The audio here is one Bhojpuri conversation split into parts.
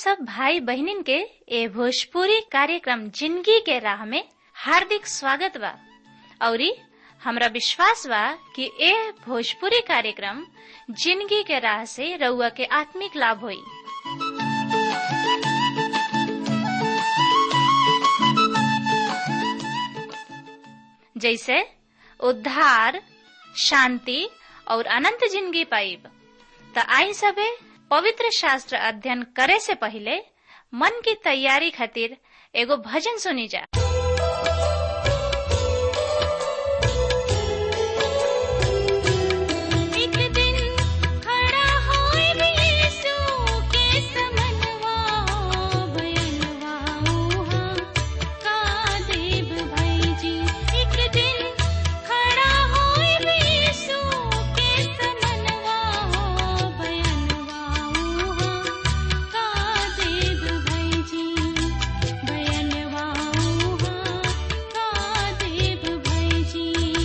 सब भाई बहनिन के ए भोजपुरी कार्यक्रम जिंदगी के राह में हार्दिक स्वागत बा औरी हमरा विश्वास बा कि ए भोजपुरी कार्यक्रम जिंदगी के राह से रउआ के आत्मिक लाभ होई जैसे उद्धार शांति और अनंत जिंदगी पाइब त आई सबे पवित्र शास्त्र अध्ययन करे से पहले मन की तैयारी खातिर एगो भजन सुनी जा एक दिन खड़ा होए यीशु के समनवा बयनवा उहा का देव भाई जी एक दिन खड़ा होए यीशु के समनवा बयनवा उहा का देव भाई जी बयनवा उहा का देव भाई जी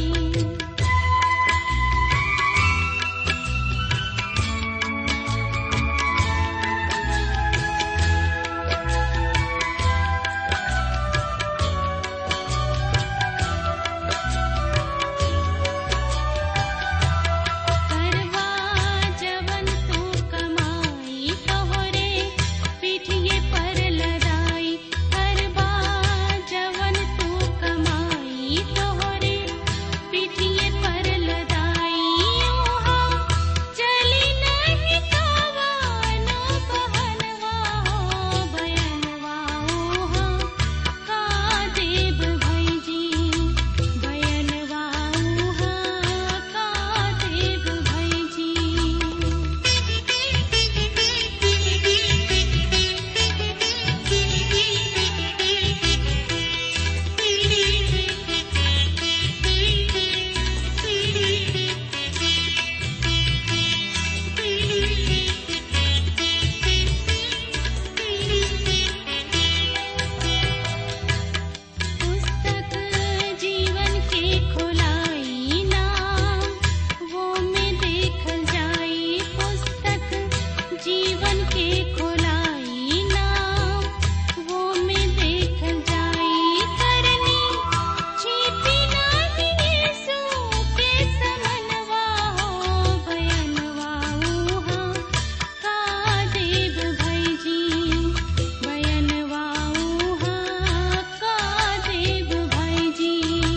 करवा जवन तू कमाई तोहरे पीठिए पर लड़ाई करवा जवन तू कमाई तोहरे पीठिए पर लड़ाई ओहा चली नहीं कवानो बहनवा हो बयनवा ओहा का देव भाई जी बयनवा उहा का देव भाई जी पुस्तक जीवन के खोलाई ना वो में देखल जाई पुस्तक जीवन के खोलाई ना वो में देखल जाई करनी छिपी नहीं यीशु के समनवा हो बयनवा उहा का देव भाई जी बयनवा उहा का देव भाई जी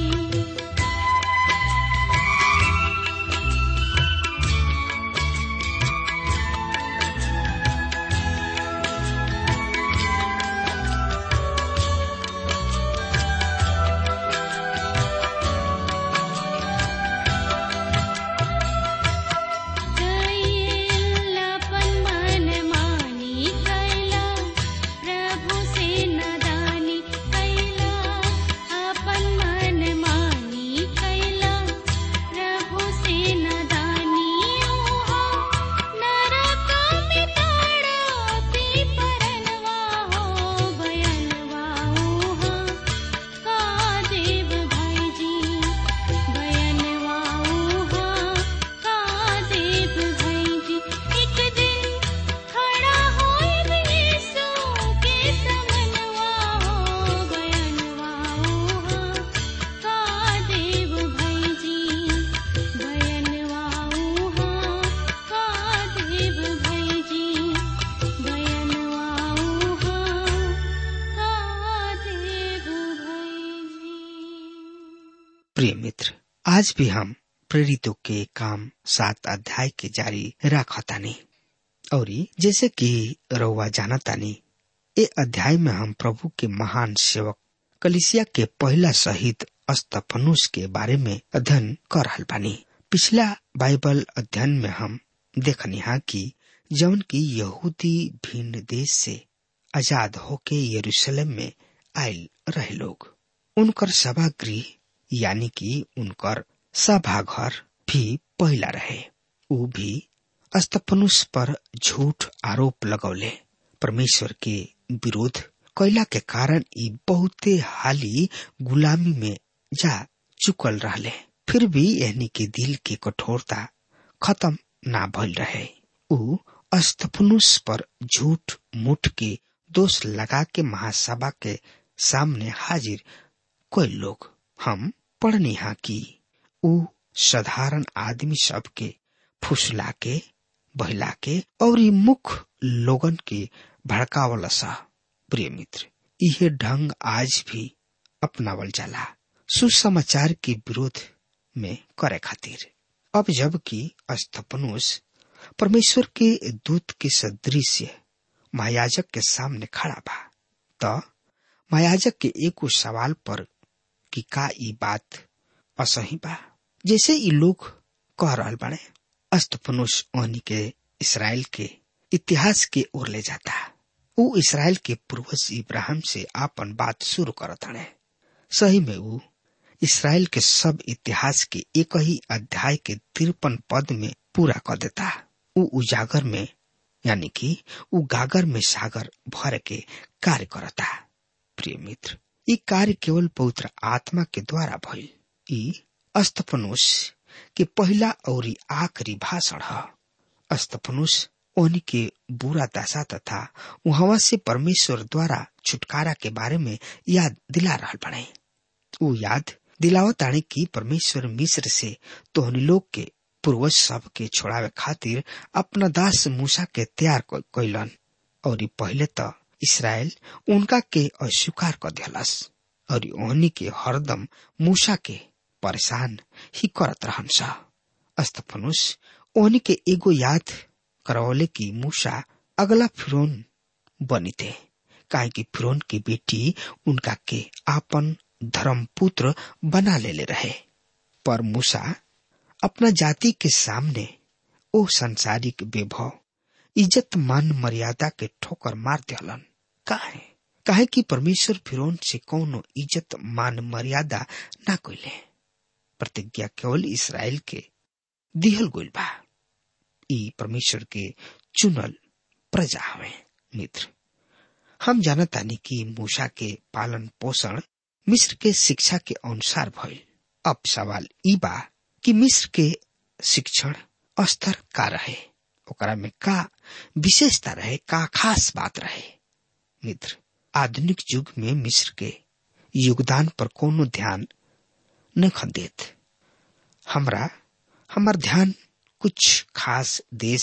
कैलापन मन मानी कैला प्रभु से नदानी कैला अपन मन मानी कैला प्रभु से नदानी ओहा नरक में ताड़पी परनवा हो बयनवा ओहा का देव भाई जी बयनवा उहा का देव भाई जी एक दिन खड़ा होए यीशु के समनवा हो बयनवा उहा का देव भाई जी बयनवा उहा का देव भाई जी बयनवा उहा का देव भाई जी प्रिय मित्र आज भी हम प्रेरितों के काम सात अध्याय के जारी रखतानी और जैसे कि रउआ जानतानी ए अध्याय में हम प्रभु के महान सेवक कलिसिया के पहला शहीद अस्तफनुस के बारे में अध्ययन कर रहल बानी पिछला बाइबल अध्ययन में हम देखनी हा कि जौन की यहूदी भिन्न देश से आजाद होके यरूशलेम में आयल रहे लोग उनकर सभागृह यानी कि उनकर सभाघर भी पहला रहे ऊ भी अस्तफनुस पर झूठ आरोप लगौले परमेश्वर के विरोध कैला के कारण ई बहुते हाली गुलामी में जा चुकल रहले फिर भी एहनी के दिल के कठोरता खत्म ना भइल रहे ऊ अस्तफनुस पर झूठ मुठ के दोष लगा के महासभा के सामने हाजिर कोई लोग हम पढ़नी हा कि ऊ साधारण आदमी सब के फुसला के बहला के और ई मुख लोगन के भड़कावल सा प्रिय मित्र यह ढंग आज भी अपनावल जाला सुसमाचार के विरोध में करे खातिर अब जबकि अस्तपनुस परमेश्वर के दूत के सदृश्य महायाजक के सामने खड़ा बा त महायाजक के एक सवाल पर कि का ई बात असही बा जैसे ई लोग कह रहल बाड़े अस्तपनुस ओहनी के इसराइल के इतिहास के ओर ले जाता ऊ इसराइल के पूर्वज इब्राहिम से आपन बात शुरू करत हड़े सही में ऊ इसराइल के सब इतिहास के एक ही अध्याय के तिरपन पद में पूरा कर देता ऊ उजागर में यानी कि ऊ गागर में सागर भर के कार्य करता प्रिय मित्र ई कार्य केवल पवित्र आत्मा के द्वारा भइल ई अस्तपनुस के पहला और आखिरी भाषण है अस्तपनुस ओहनी के बुरा दशा तथा वहां से परमेश्वर द्वारा छुटकारा के बारे में याद दिला रहा बने वो याद दिलावतानी की परमेश्वर मिस्र से तोहनी लोग के पूर्वज सब के छोड़ावे खातिर अपना दास मूसा के तैयार कैलन और पहले तो इसराइल उनका के अस्वीकार कर दिलस और ओहनी के हरदम मूसा के परेशान ही करत रहन सा अस्तफनुस ओहनी के एगो याद करवले की मूसा अगला फिरौन बनी थे काहे कि फिरौन की बेटी उनका के आपन धर्म पुत्र बना ले, ले रहे पर मूसा अपना जाति के सामने ओ संसारिक वैभव इज्जत मान मर्यादा के ठोकर मार दिलन काहे काहे कि परमेश्वर फिरौन से कौनो इज्जत मान मर्यादा ना कोइले प्रतिज्ञा केवल इसराइल के दिहल गोइल बा ई परमेश्वर के चुनल प्रजा हवे मित्र हम जानतानी कि मूसा के पालन पोषण मिस्र के शिक्षा के अनुसार भइल अब सवाल ई बा कि मिस्र के शिक्षण स्तर का रहे ओकरा में का विशेषता रहे का खास बात रहे मित्र आधुनिक युग में मिस्र के योगदान पर कोनो ध्यान न खदेत हमरा हमार ध्यान कुछ खास देश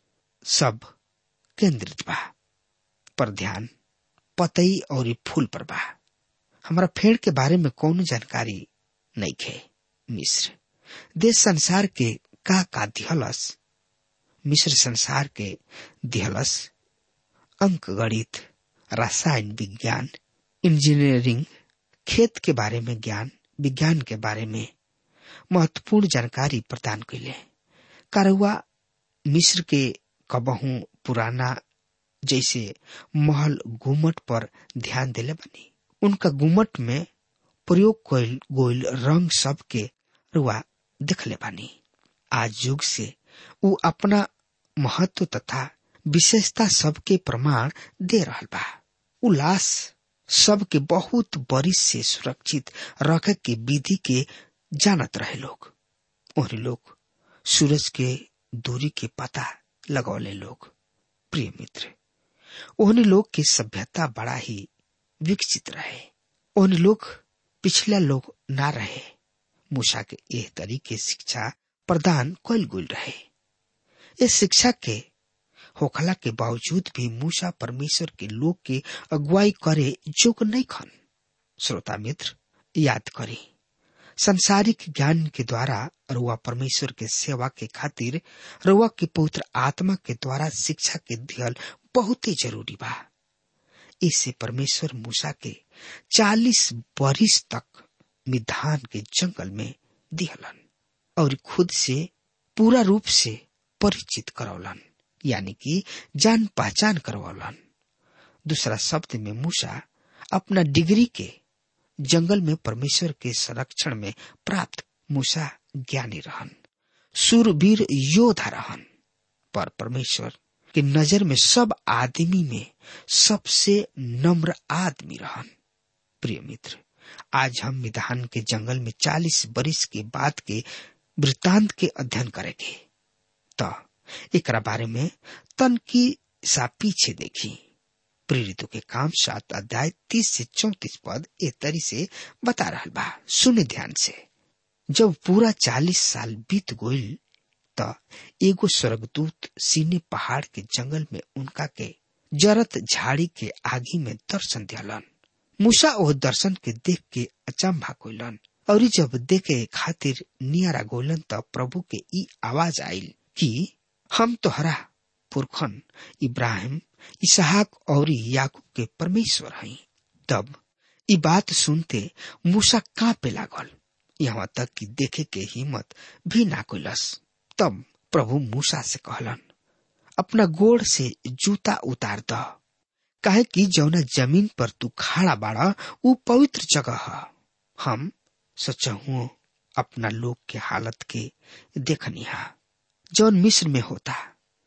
सब केंद्रित बा पर ध्यान पतई और फूल पर बा हमारा फेड़ के बारे में कौन जानकारी नहीं खे मिस्र देश संसार के का का दिहलस मिस्र संसार के दिहलस अंक गणित रसायन विज्ञान इंजीनियरिंग खेत के बारे में ज्ञान विज्ञान के बारे में महत्वपूर्ण जानकारी प्रदान कैले कारवा मिस्र के कबहू पुराना जैसे महल गुमट पर ध्यान दिले बनी उनका गुमट में प्रयोग कैल गोइल रंग सब के रुआ दिखले बानी आज युग से उ अपना महत्व तथा विशेषता सबके प्रमाण दे रहल बा उल्लास सबके बहुत बरिश से सुरक्षित रखे के विधि के जानत रहे लोग और लोग सूरज के दूरी के पता लगौले लोग प्रिय मित्र ओहने लोग की सभ्यता बड़ा ही विकसित रहे ओहन लोग पिछला लोग ना रहे मूसा के एह तरीके शिक्षा प्रदान कल गुल रहे इस शिक्षा के होखला के बावजूद भी मूसा परमेश्वर के लोग के अगुवाई करे जोग नहीं खन श्रोता मित्र याद करी संसारिक ज्ञान के द्वारा रुआ परमेश्वर के सेवा के खातिर रुआ के पवित्र आत्मा के द्वारा शिक्षा के दियल बहुत ही जरूरी बा इससे परमेश्वर मूसा के चालीस बरिस तक मिधान के जंगल में दिहलन और खुद से पूरा रूप से परिचित करौलन यानी कि जान पहचान करवलन दूसरा शब्द में मूसा अपना डिग्री के जंगल में परमेश्वर के संरक्षण में प्राप्त मूसा ज्ञानी रहन सूरवीर योद्धा रहन पर परमेश्वर के नजर में सब आदमी में सबसे नम्र आदमी रहन प्रिय मित्र आज हम मिधान के जंगल में चालीस बरिस के बाद के वृत्तांत के अध्ययन करेंगे तो एकरा बारे में तन की सा पीछे देखी प्रेरितों के काम सात अध्याय तीस से चौतीस पद ए तरी से बता रहा बा सुने ध्यान से जब पूरा चालीस साल बीत गईल त एगो स्वर्गदूत सीने पहाड़ के जंगल में उनका के जरत झाड़ी के आगी में दर्शन दियालन मूसा ओह दर्शन के देख के अचंभा कोइलन और जब देखे खातिर नियारा गोलन त प्रभु के ई आवाज आइल कि हम तोहरा पुरखन इब्राहिम इसहाक और याकूब के परमेश्वर हई तब ई बात सुनते मूसा कांपे लागल यहाँ तक कि देखे के हिम्मत भी ना कोइलस तब प्रभु मूसा से कहलन अपना गोड़ से जूता उतार द काहे कि जौना जमीन पर तू खड़ा बाड़ा ऊ पवित्र जगह है हम सचहु अपना लोग के हालत के देखनी हा जौन मिस्र में होता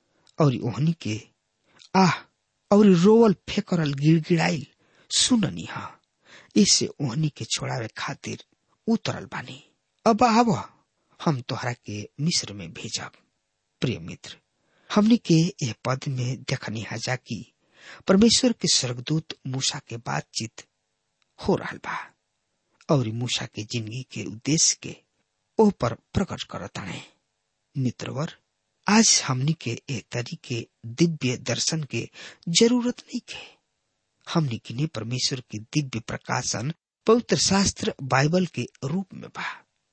और ओहनी के आह और रोवल फेकरल गिड़गिड़ाइल सुननी हा इससे ओहनी के छोड़ावे खातिर उतरल बानी अब आव हम तोहरा के मिस्र में भेजब प्रिय मित्र हमने के यह पद में देखनी हा जाकि परमेश्वर के स्वर्गदूत मूसा के बातचीत हो रहा बा और मूसा के जिंदगी के उद्देश्य के ओ पर प्रकट करताने मित्रवर आज हमनी के ए तरीके दिव्य दर्शन के जरूरत नहीं के हमनी के लिए परमेश्वर की दिव्य प्रकाशन पवित्र शास्त्र बाइबल के रूप में बा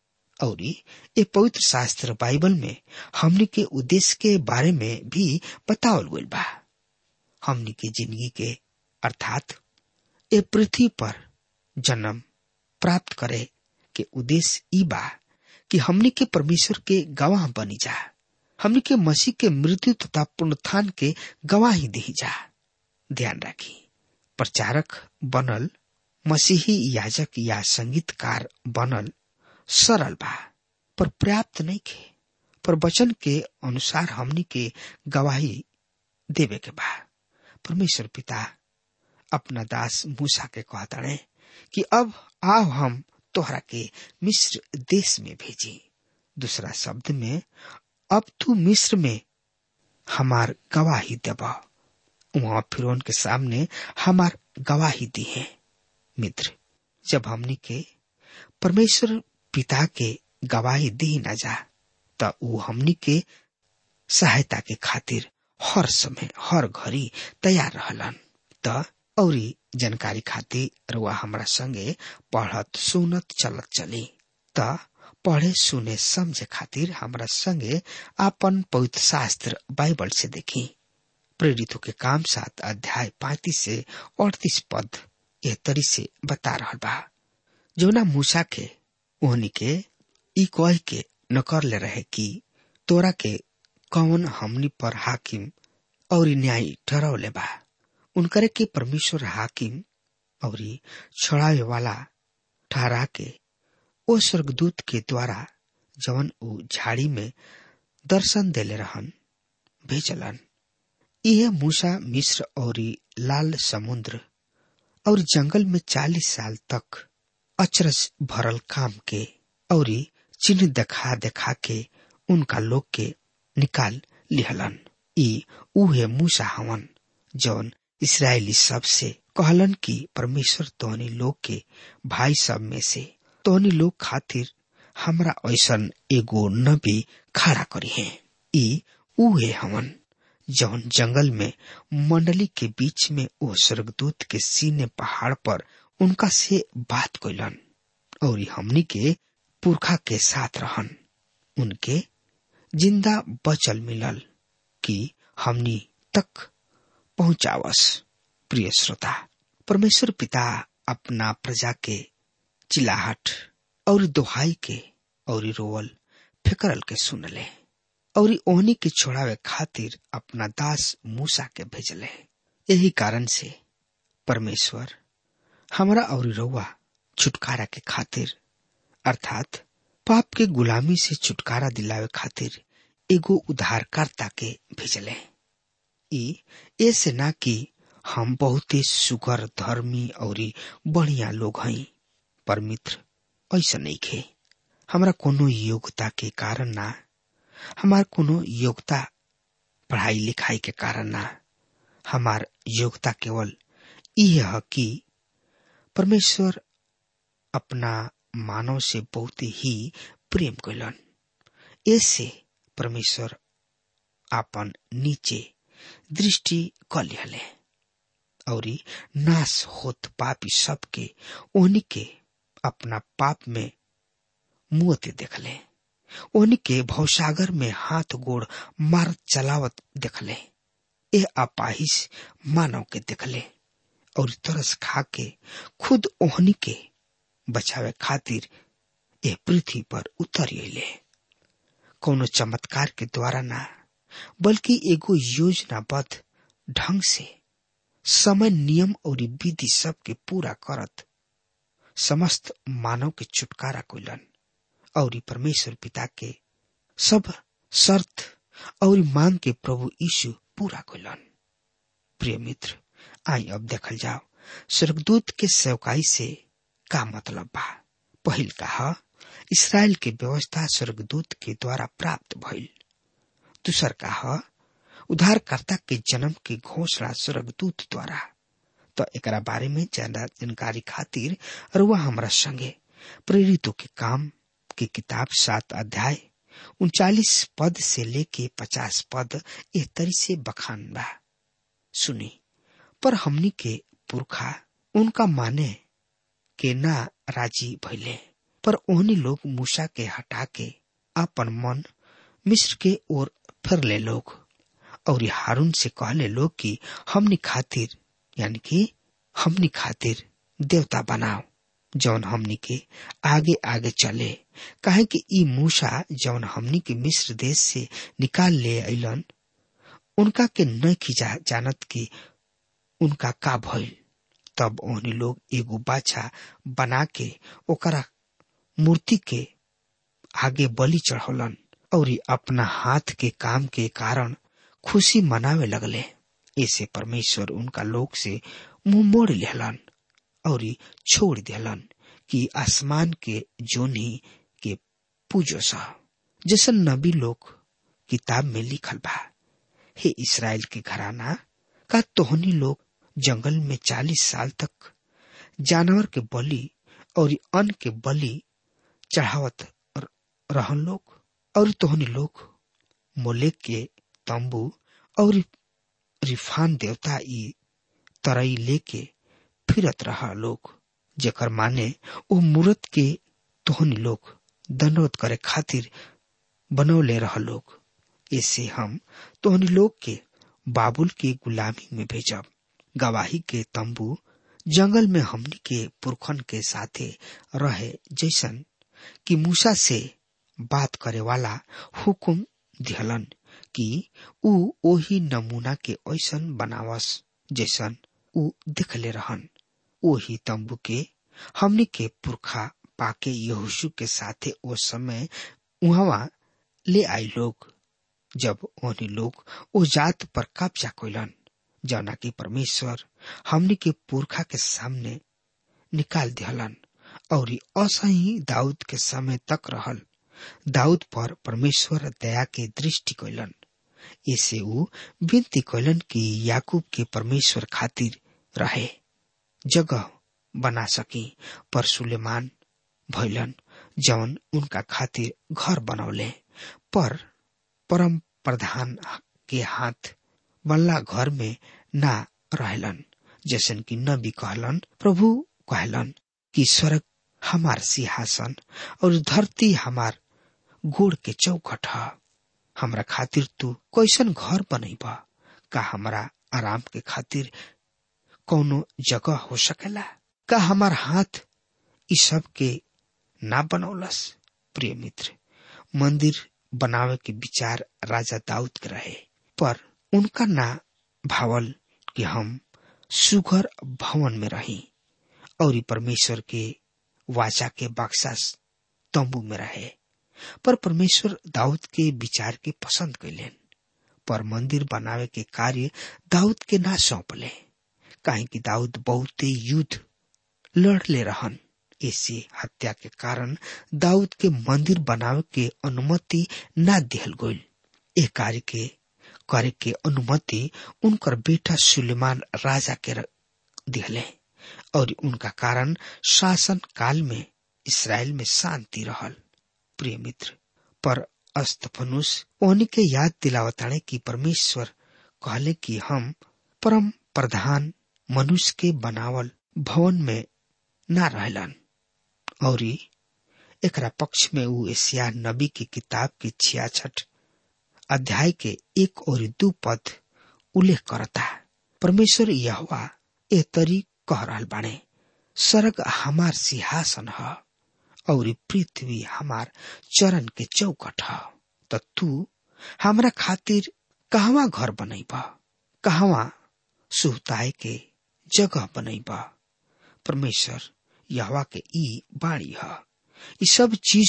और ये पवित्र शास्त्र बाइबल में हमनी के उद्देश्य के बारे में भी बतावल गई बा हमनी के जिंदगी के अर्थात ए पृथ्वी पर जन्म प्राप्त करे के उद्देश्य ई बा कि हमनी के परमेश्वर के गवाह बनी जा हमनी के मसीह के मृत्यु तथा पुनरुत्थान के गवाही दी जा ध्यान रखी प्रचारक बनल मसीही याजक या संगीतकार बनल सरल बा पर पर्याप्त नहीं खे पर वचन के अनुसार हमनी के गवाही देवे के बा परमेश्वर पिता अपना दास मूसा के कहताड़े कि अब आओ हम तोहरा के मिस्र देश में भेजी दूसरा शब्द में अब तू मिस्र में हमार गवाही देब वहां फिर के सामने हमार गवाही दी है मित्र जब हमनी के परमेश्वर पिता के गवाही दी न जा त ऊ हमनी के सहायता के खातिर हर समय हर घड़ी तैयार रहलन त औरी जानकारी खातिर रुआ हमरा संगे पढ़त सुनत चलत चली त पढ़े सुने समझे खातिर हमरा संगे आपन पवित्र शास्त्र बाइबल से देखी प्रेरितों के काम सात अध्याय पैतीस से अड़तीस पद यह तरी से बता रहा बा जोना मूसा के ओहनी के ई कह के न कर ले रहे कि तोरा के कौन हमनी पर हाकिम और न्याय ठहरौले बा उनकरे के परमेश्वर हाकिम और छड़ावे वाला ठहरा के ओ स्वर्गदूत के द्वारा जवन ऊ झाड़ी में दर्शन देले रहन भेजलन यह मूसा मिस्र और लाल समुद्र और जंगल में चालीस साल तक अचरज भरल काम के और चिन्ह देखा देखा के उनका लोग के निकाल लिहलन ई उहे मूसा हवन जौन इसराइली सब से कहलन कि परमेश्वर तोहनी लोग के भाई सब में से तोहनी लोग खातिर हमरा ऐसन एगो नबी खड़ा करी है ई उहे हवन जौन जंगल में मंडली के बीच में ओ स्वर्गदूत के सीने पहाड़ पर उनका से बात कैलन और हमनी के पुरखा के साथ रहन उनके जिंदा बचल मिलल कि हमनी तक पहुंचावस प्रिय श्रोता परमेश्वर पिता अपना प्रजा के चिल्लाहट और दोहाई के और रोवल फिकरल के सुनले और ओहनी के छोड़ावे खातिर अपना दास मूसा के भेजले यही कारण से परमेश्वर हमरा और रउआ छुटकारा के खातिर अर्थात पाप के गुलामी से छुटकारा दिलावे खातिर एगो उद्धारकर्ता के भेजले ई ऐसे ना कि हम बहुते सुगर धर्मी और बढ़िया लोग हई पर मित्र ऐसा नहीं खे हमरा कोनो योग्यता के कारण ना हमार कोनो योग्यता पढ़ाई लिखाई के कारण ना हमार योग्यता केवल यह है कि परमेश्वर अपना मानव से बहुत ही प्रेम कैलन ऐसे परमेश्वर आपन नीचे दृष्टि क लिहले और नाश होत पापी सबके ओहनी के अपना पाप में मुहते देखले ओहनी के भवसागर में हाथ गोड़ मार चलावत देखले ए अपाहिश मानव के देखले और तरस खा के खुद ओहनी के बचावे खातिर ए पृथ्वी पर उतर अले कोनो चमत्कार के द्वारा ना बल्कि एगो योजनाबद्ध ढंग से समय नियम और विधि सब के पूरा करत समस्त मानव के छुटकारा कोलन और परमेश्वर पिता के सब शर्त और मांग के प्रभु यीशु पूरा कोलन प्रिय मित्र आई अब देखल जाओ स्वर्गदूत के सेवकाई से का मतलब बा पहिल का इसराइल के व्यवस्था स्वर्गदूत के द्वारा प्राप्त भइल दूसर का उद्धारकर्ता के जन्म की घोषणा स्वर्गदूत द्वारा तो एकरा बारे में ज्यादा जानकारी खातिर रुआ हमरा संगे प्रेरितों के काम की किताब सात अध्याय उनचालीस पद से लेके पचास पद ए तरी से बखान बा सुनी पर हमनी के पुरखा उनका माने के ना राजी भइले पर ओहनी लोग मूसा के हटा के अपन मन मिस्र के ओर फिर ले लोग और हारून से कहले लोग कि हमनी खातिर यानी कि हमनी खातिर देवता बनाओ जौन हमनी के आगे आगे चले काहे कि ई मूसा जौन हमनी के मिस्र देश से निकाल ले अलन उनका के न खिजा जानत कि उनका का भइल तब ओहनी लोग एगो बाछा बना के ओकरा मूर्ति के आगे बलि चढ़ौलन और अपना हाथ के काम के कारण खुशी मनावे लगले ऐसे परमेश्वर उनका लोग से मुंह मोड़ लेहलन और छोड़ देलन कि आसमान के जोनी के पूजो सा जैसन नबी लोग किताब में लिखल बा हे इसराइल के घराना का तोहनी लोग जंगल में चालीस साल तक जानवर के बलि और अन्न के बलि चढ़ावत रहन लोग और तोहनी लोग मोलेक के तंबू और रिफान देवता ई तरई लेके फिरत रहा लोग जेकर माने ओ मूर्त के तोहनी लोग दंडवत करे खातिर बनौले रह लोग ऐसे हम तोहनी लोग के बाबुल के गुलामी में भेजब गवाही के तंबू जंगल में हमनी के पुरखन के साथे रहे जैसन कि मूसा से बात करे वाला हुकुम दिहलन कि ऊ ओही नमूना के ऐसन बनावस जैसन ऊ दिखले रहन ओही तंबू के हमनी के पुरखा पाके यहोशु के साथे ओ समय उहवा ले आई लोग जब ओहनी लोग ओ जात पर कब्जा कैलन जौना की परमेश्वर हमनी के पुरखा के सामने निकाल दिहलन और असही दाऊद के समय तक रहल दाऊद पर परमेश्वर दया के दृष्टि कैलन ऐसे ऊ विनती कैलन कि याकूब के परमेश्वर खातिर रहे जगह बना सकी पर सुलेमान भैलन जौन उनका खातिर घर बनौले पर परम प्रधान के हाथ बल्ला घर में ना रहलन जैसन कि नबी कहलन प्रभु कहलन कि स्वर्ग हमार सिंहासन और धरती हमार गोड़ के चौखट ह हमरा खातिर तू कैसन घर बनैबा का हमरा आराम के खातिर कौनो जगह हो सकेला का हमार हाथ इ सब के ना बनौलस प्रिय मित्र मंदिर बनावे के विचार राजा दाऊद के रहे पर उनका ना भावल कि हम सुघर भवन में रही और परमेश्वर के वाचा के बक्सा तंबू में रहे पर परमेश्वर दाऊद के विचार के पसंद कैलेन पर मंदिर बनावे के कार्य दाऊद के ना सौंपले काहे कि दाऊद बहुते युद्ध लड़ ले रहन ऐसे हत्या के कारण दाऊद के मंदिर बनावे के अनुमति ना दिहल गईल ए कार्य के करे के अनुमति उनकर बेटा सुलेमान राजा के दिहले और उनका कारण शासन काल में इसराइल में शांति रहल प्रिय मित्र पर अस्तफनुस ओहनी के याद दिलावताने की परमेश्वर कहले कि हम परम प्रधान मनुष्य के बनावल भवन में ना रहलन और एकरा पक्ष में ऊ एशिया नबी की किताब के छियाछठ अध्याय के एक और दू पद उल्लेख करता परमेश्वर यहवा ए तरी कह रहल बाणे स्वर्ग हमार सिंहासन ह और पृथ्वी हमार चरण के चौकट ह त तू हमरा खातिर कहवा घर बनैब कहवा सुहताए के जगह बनैब परमेश्वर यहवा के ई बाणी ह ई सब चीज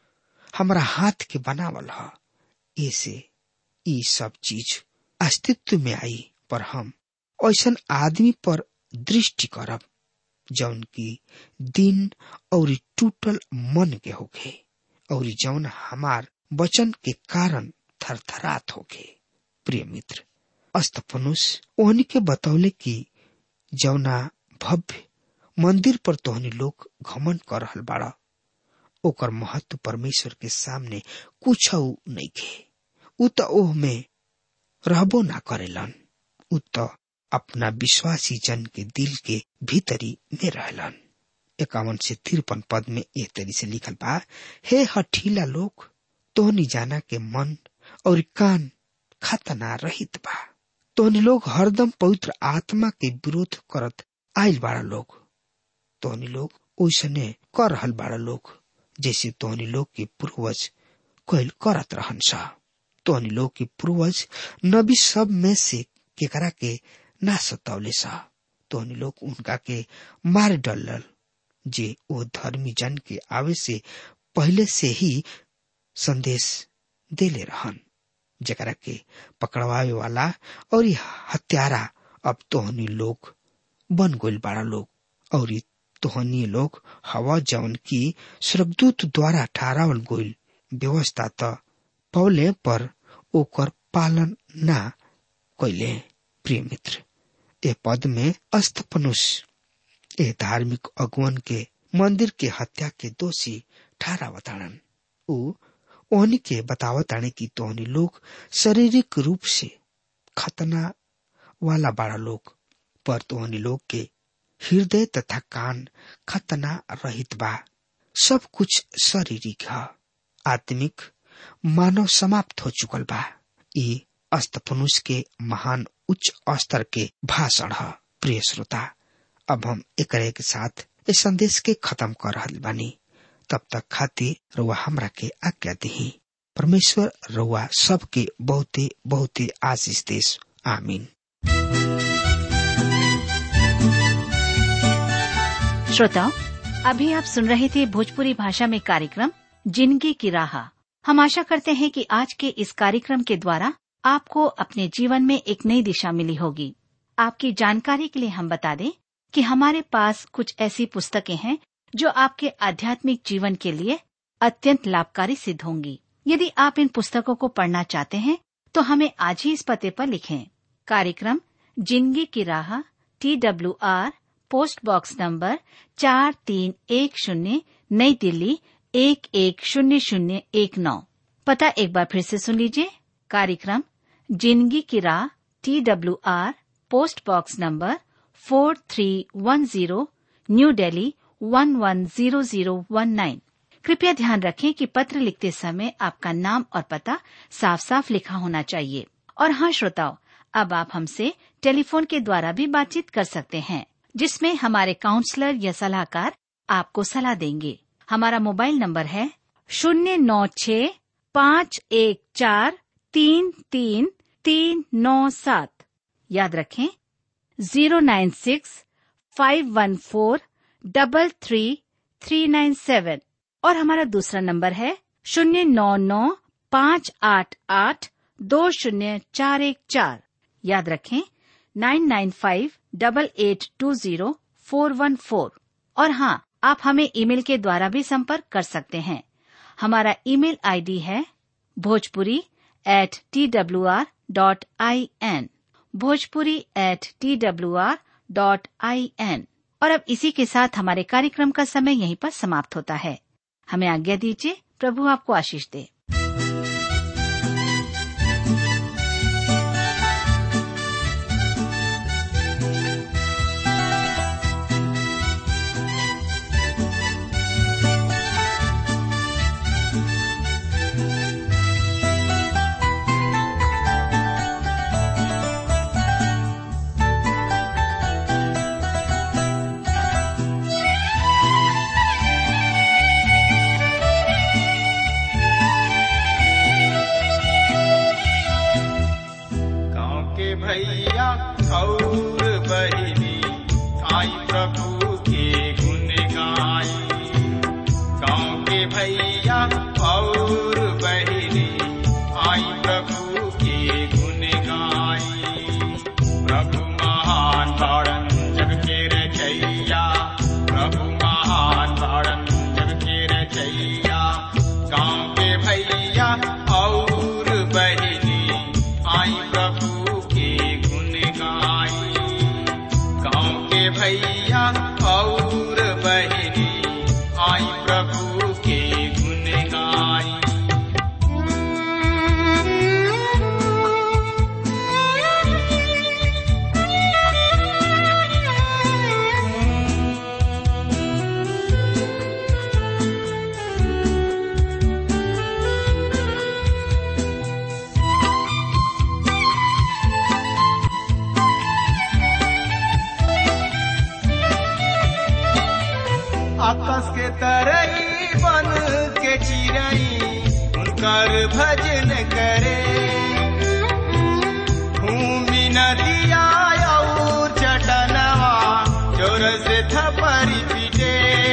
हमरा हाथ के बनावल ह ऐसे ई सब चीज अस्तित्व में आई पर हम ऐसन आदमी पर दृष्टि करब जौन की दिन और टूटल मन के होखे और जौन हमार वचन के कारण थरथरात होखे प्रिय मित्र अस्तफनुस ओहनी के बतौले कि जौना भव्य मंदिर पर तोहनी लोग घमन कर रहल बाड़ा ओकर महत्व परमेश्वर के सामने कुछ नहीं खे उ त ओह में रहबो ना करेलन उ त अपना विश्वासी जन के दिल के भीतरी में रहलन इक्यावन से तिरपन पद में एक तरी से लिखल बा हे हठीला लोग तोहनी जाना के मन और कान खतना रहित बा तोहनी लोग हरदम पवित्र आत्मा के विरोध करत आयल बाड़ा लोग तोहनी लोग ओसने कर रहल बाड़ा लोग जैसे तोहनी लोग के पूर्वज कोयल करत रहन सा तोहनी लोग के पूर्वज नबी सब में से केकरा के ना सतावले सा तोहनी लोग उनका के मार डलल जे ओ धर्मी जन के आवे से पहले से ही संदेश देले रहन जकरा के पकड़वावे वाला और हत्यारा अब तोहनी लोग बन गोल बाड़ा लोग और तोहनी लोग हवा जवन की स्वर्गदूत द्वारा ठहरावल गोल व्यवस्था त पौले पर ओकर पालन ना कैले प्रिय मित्र ए पद में अस्तपनुष ए धार्मिक अगुवन के मंदिर के हत्या के दोषी ठहरावताड़न ऊ ओहनी के बतावताने की तोहनी लोग शारीरिक रूप से खतना वाला बाड़ा लोग पर तोहनी लोग के हृदय तथा कान खतना रहित बा सब कुछ शारीरिक है आत्मिक मानव समाप्त हो चुकल बा ई अस्तफनुष के महान उच्च स्तर के भाषण है प्रिय श्रोता अब हम एक के साथ इस संदेश के खत्म कर रहा बानी तब तक खातिर रुआ हमरा के आज्ञा दी परमेश्वर रुआ सबके बहुते बहुते आशीष देश आमीन श्रोताओं अभी आप सुन रहे थे भोजपुरी भाषा में कार्यक्रम जिंदगी की राह हम आशा करते हैं कि आज के इस कार्यक्रम के द्वारा आपको अपने जीवन में एक नई दिशा मिली होगी आपकी जानकारी के लिए हम बता दें कि हमारे पास कुछ ऐसी पुस्तकें हैं जो आपके आध्यात्मिक जीवन के लिए अत्यंत लाभकारी सिद्ध होंगी यदि आप इन पुस्तकों को पढ़ना चाहते हैं तो हमें आज ही इस पते पर लिखें कार्यक्रम जिंदगी की राह T W R post box number चार तीन एक शून्य नई दिल्ली एक एक शून्य शून्य एक नौ पता एक बार फिर से सुन लीजिए कार्यक्रम जिंदगी की राह T W R post box number four three one zero new Delhi one one zero zero one nine कृपया ध्यान रखें कि पत्र लिखते समय आपका नाम और पता साफ साफ लिखा होना चाहिए और हाँ श्रोताओं अब आप हमसे टेलीफोन के द्वारा भी बातचीत कर सकते हैं जिसमें हमारे काउंसलर या सलाहकार आपको सलाह देंगे हमारा मोबाइल नंबर है शून्य नौ छ पाँच एक चार तीन तीन तीन नौ सात याद रखें zero nine six five one four double three three nine seven और हमारा दूसरा नंबर है शून्य नौ नौ पाँच आठ आठ दो शून्य चार एक चार याद रखें nine nine five double eight two zero four one four और हाँ आप हमें ईमेल के द्वारा भी संपर्क कर सकते हैं हमारा ईमेल आईडी है Bhojpuri at T W R dot I N Bhojpuri at T W R dot I N और अब इसी के साथ हमारे कार्यक्रम का समय यहीं पर समाप्त होता है हमें आज्ञा दीजिए प्रभु आपको आशीष दे गाँव के भैया और बहिनी आई प्रभु के गुण गाई गाँव के भैया और बहिनी आई प्रभु के गुण गाई प्रभु महान ताड़न जग के रचैया प्रभु महान ताड़न जग के रचैया गाँव के भैया और बहिनी आई प्रभु के गुण गाई गाँव के भैया और बहिनी आई प्रभु के गुण गाई आकाश के तरई बन के चिरई उनकर भजन करे भूमि नदिया और चटनवा जोर से थपरी पीटे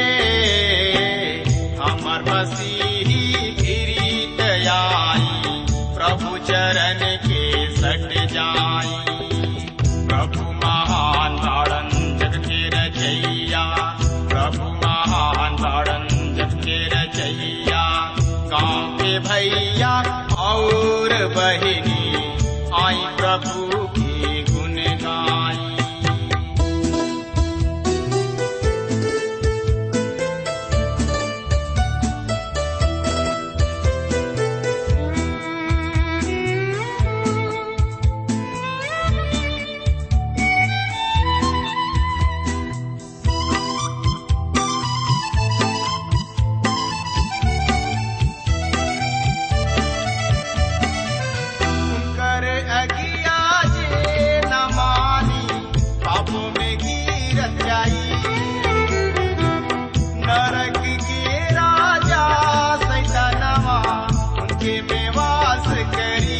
हमर मसीही गिरीत आई प्रभु चरण के सट जाई प्रभु महान ताड़न जग के रचैया प्रभु महान ताड़न जग के रचैया गाँव के भैया और बहिनी आई प्रभु की गुण गाई कर अगिया जे न मानी पापों में गिरत जाई नरक के राजा सैतानवा उनके में वास करी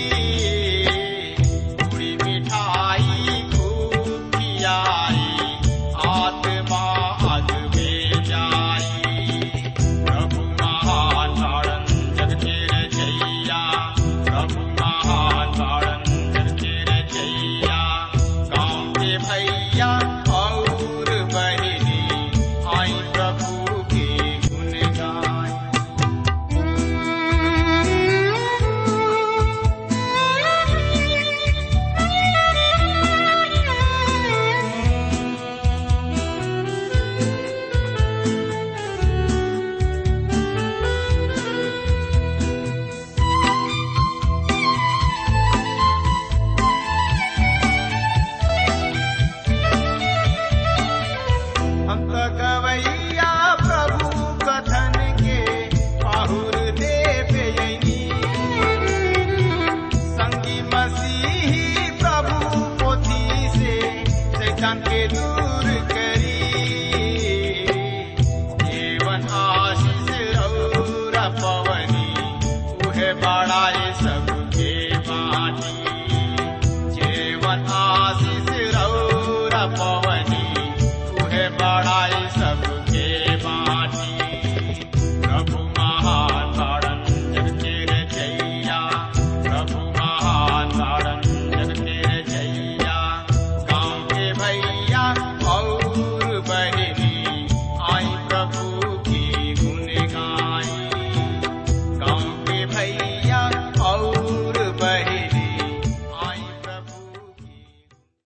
पूरी मिठाई खूब खियाई आत्मा अग में जाई प्रभु महान ताड़न जग के रचैया प्रभु महान ताड़न जग के रचैया गाँव के भैया और बहिनी आई प्रभु के गुण गाई हम तो गवैया